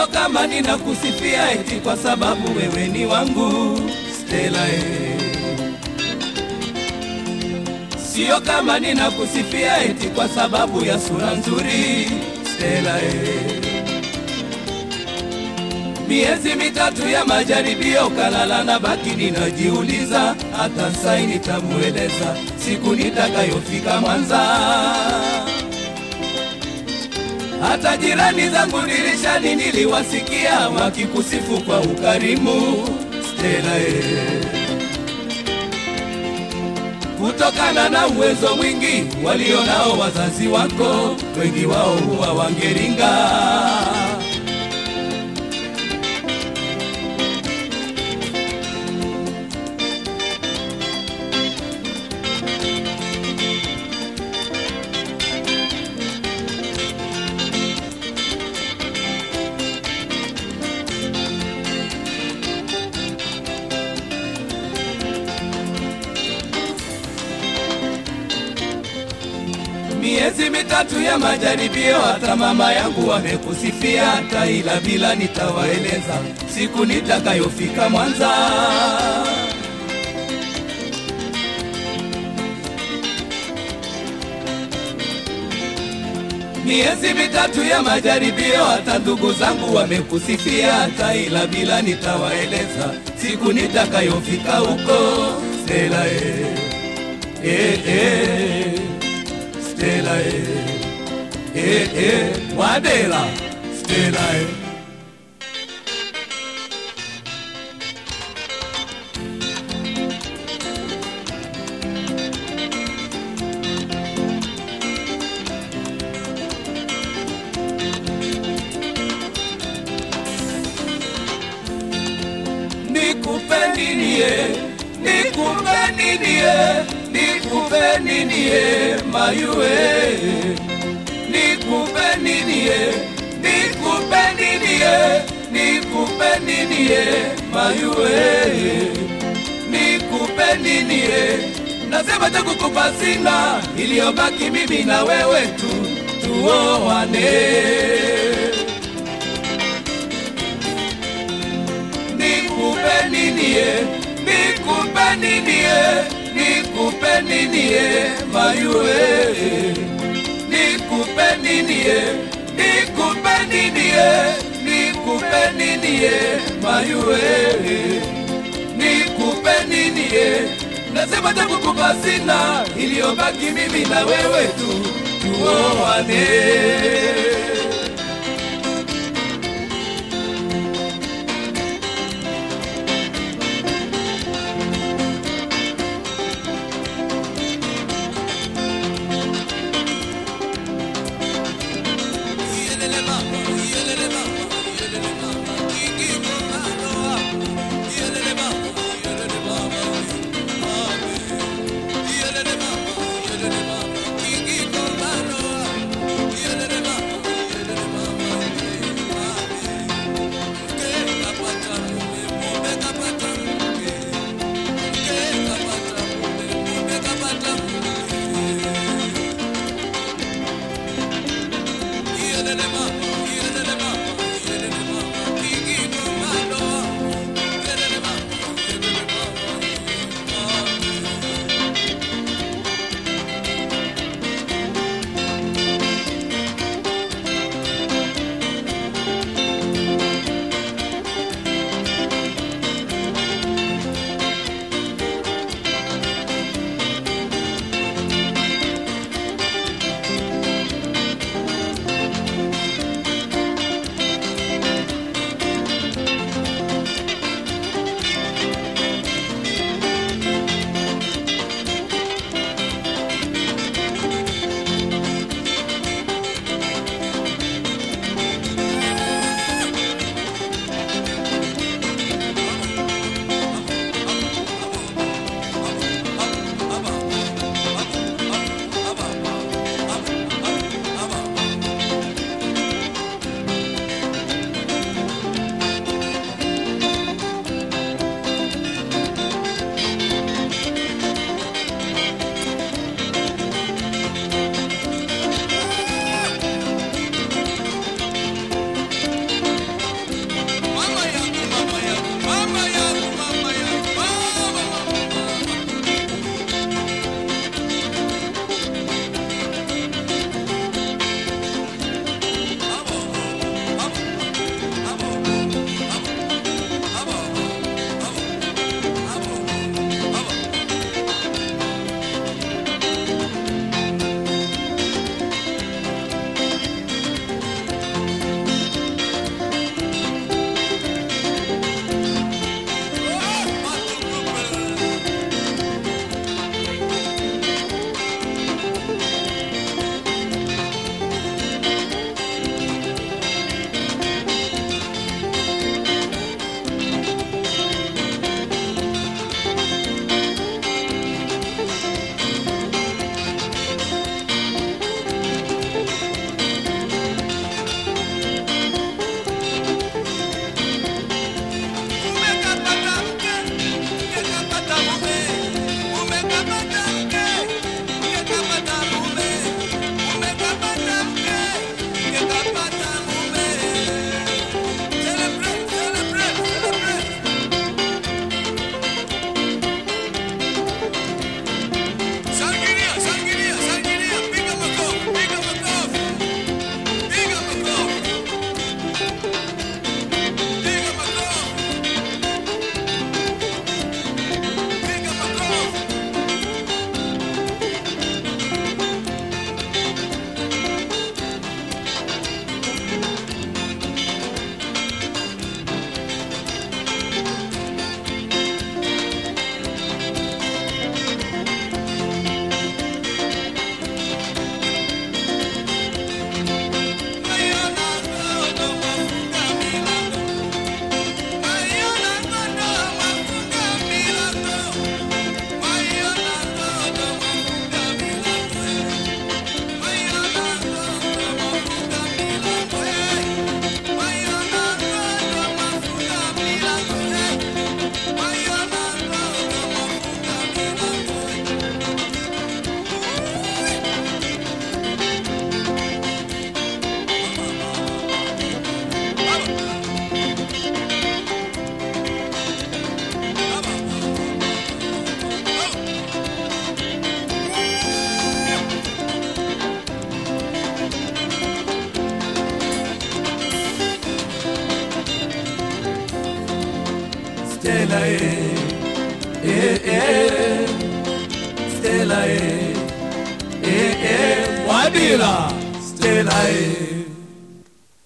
Sio kama ninakusifia eti kwa sababu wewe ni wangu Stella eh. Sio kama ninakusifia eti kwa sababu ya sura nzuri Stella eh. Miezi mitatu ya majaribio kalala na baki ninajiuliza, hata sai nitamueleza siku nitakayofika Mwanza. Hata jirani zangu dirishani niliwasikia wakikusifu kwa ukarimu Stella eh. Kutokana na uwezo mwingi walionao wazazi wako, wengi wao huwa wangeringa Miezi mitatu ya majaribio, hata mama yangu wamekusifia, hata ila bila nitawaeleza siku nitakayofika Mwanza. Miezi mitatu ya majaribio, hata ndugu zangu wamekusifia, hata ila bila nitawaeleza siku nitakayofika huko. Stella eh, eh, eh. Stella eh, eh, eh, Wadela Stella eh. Nikupe nini ye, nikupe nini ye, nikupe nini ye, mayue. Nikupe nini ye, nikupe nini ye, nikupe nini ye, mayue. Nikupe nini ye, nasema cha kukupa sina, iliyobaki mimi na wewe tu, tuoane. nikupe nini ye, nikupe nini ye, nikupe nini ye, mayue. Nikupe nini ye, nikupe nini ye, nikupe nini ye, mayue. Nikupe nini ye, nasema cha kukupa sina, iliyobaki mimi na wewe tu, tuoane. Stella eh, eh, eh, Stella eh, eh, eh, Wadila Stella eh.